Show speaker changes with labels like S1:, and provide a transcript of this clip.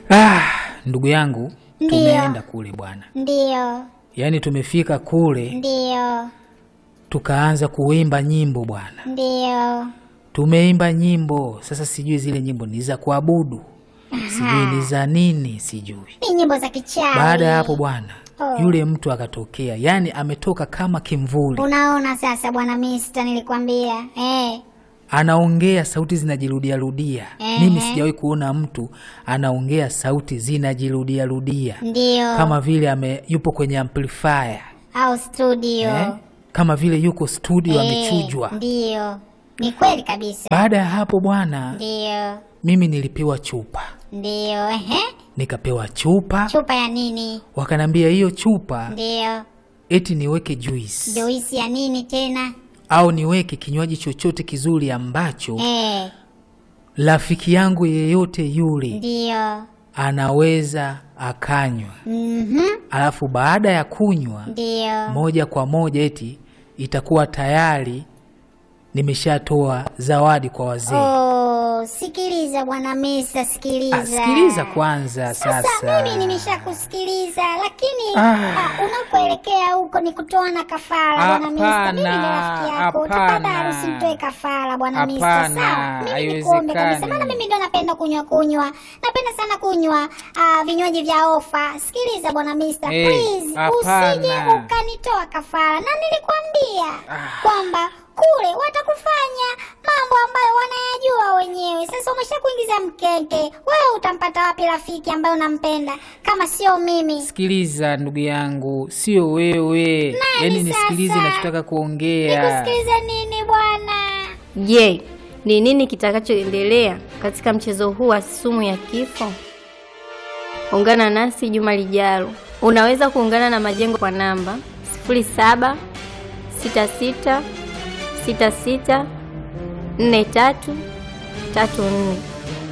S1: Ah, ndugu yangu,
S2: Ndiyo.
S1: tumeenda kule bwana,
S2: Ndiyo,
S1: yaani tumefika kule
S2: ndiyo,
S1: tukaanza kuimba nyimbo bwana,
S2: ndiyo.
S1: tumeimba nyimbo. Sasa sijui zile nyimbo ni za kuabudu, sijui ni za nini, sijui.
S2: Ni nyimbo za kichawi.
S1: Baada ya hapo bwana,
S2: Oh.
S1: yule mtu akatokea, yaani ametoka kama kimvuli,
S2: Unaona sasa bwana Mista, nilikwambia eh.
S1: anaongea sauti zinajirudia rudia.
S2: Ehe.
S1: Mimi sijawahi kuona mtu anaongea sauti zinajirudia rudia
S2: Ndiyo,
S1: kama vile ame, yupo kwenye amplifier
S2: au studio
S1: eh? kama vile yuko studio
S2: Eh,
S1: amechujwa.
S2: Ndiyo, ni kweli kabisa.
S1: Baada ya hapo bwana,
S2: Ndiyo,
S1: mimi nilipewa chupa,
S2: ndiyo. Ehe,
S1: nikapewa chupa,
S2: chupa ya nini?
S1: wakanambia hiyo chupa
S2: Ndiyo,
S1: eti niweke juice
S2: juisi ya nini tena?
S1: au niweke kinywaji chochote kizuri ambacho
S2: Eh,
S1: rafiki yangu yeyote yule
S2: ndiyo.
S1: anaweza akanywa,
S2: Mhm,
S1: alafu baada ya kunywa
S2: ndiyo.
S1: moja kwa moja eti itakuwa tayari nimeshatoa zawadi kwa wazee.
S2: Oh, sikiliza bwana Mista, sikiliza.
S1: Ah, sikiliza kwanza
S2: Sasa
S1: sasa.
S2: mimi nimeshakusikiliza, lakini
S1: Ah.
S2: ah, unakoelekea huko ni kutoa na kafara bwana Mista. Mimi ni rafiki yako,
S1: hapana.
S2: tafadhali usimtoe kafara bwana Mista,
S1: Hapana,
S2: sawa? Mimi nikuombe kabisa,
S1: haiwezekani.
S2: maana mimi ndo napenda kunywa kunywa, napenda sana kunywa ah, vinywaji vya ofa. Sikiliza bwana Mista,
S1: Eh,
S2: please
S1: hapana.
S2: usije ukanitoa kafara, na nilikwambia kwamba kule watakufanya mambo ambayo wanayajua wenyewe. Sasa umesha kuingiza mkeke, wewe utampata wapi rafiki ambaye unampenda kama sio mimi?
S1: Sikiliza ndugu yangu, sio wewe. Yaani nisikilize
S2: sasa?
S1: nachotaka kuongea.
S2: Nikusikilize nini bwana?
S3: Je, ni nini kitakachoendelea katika mchezo huu wa sumu ya kifo? Ungana nasi juma lijalo. Unaweza kuungana na Majengo kwa namba 07 66 66 43 34.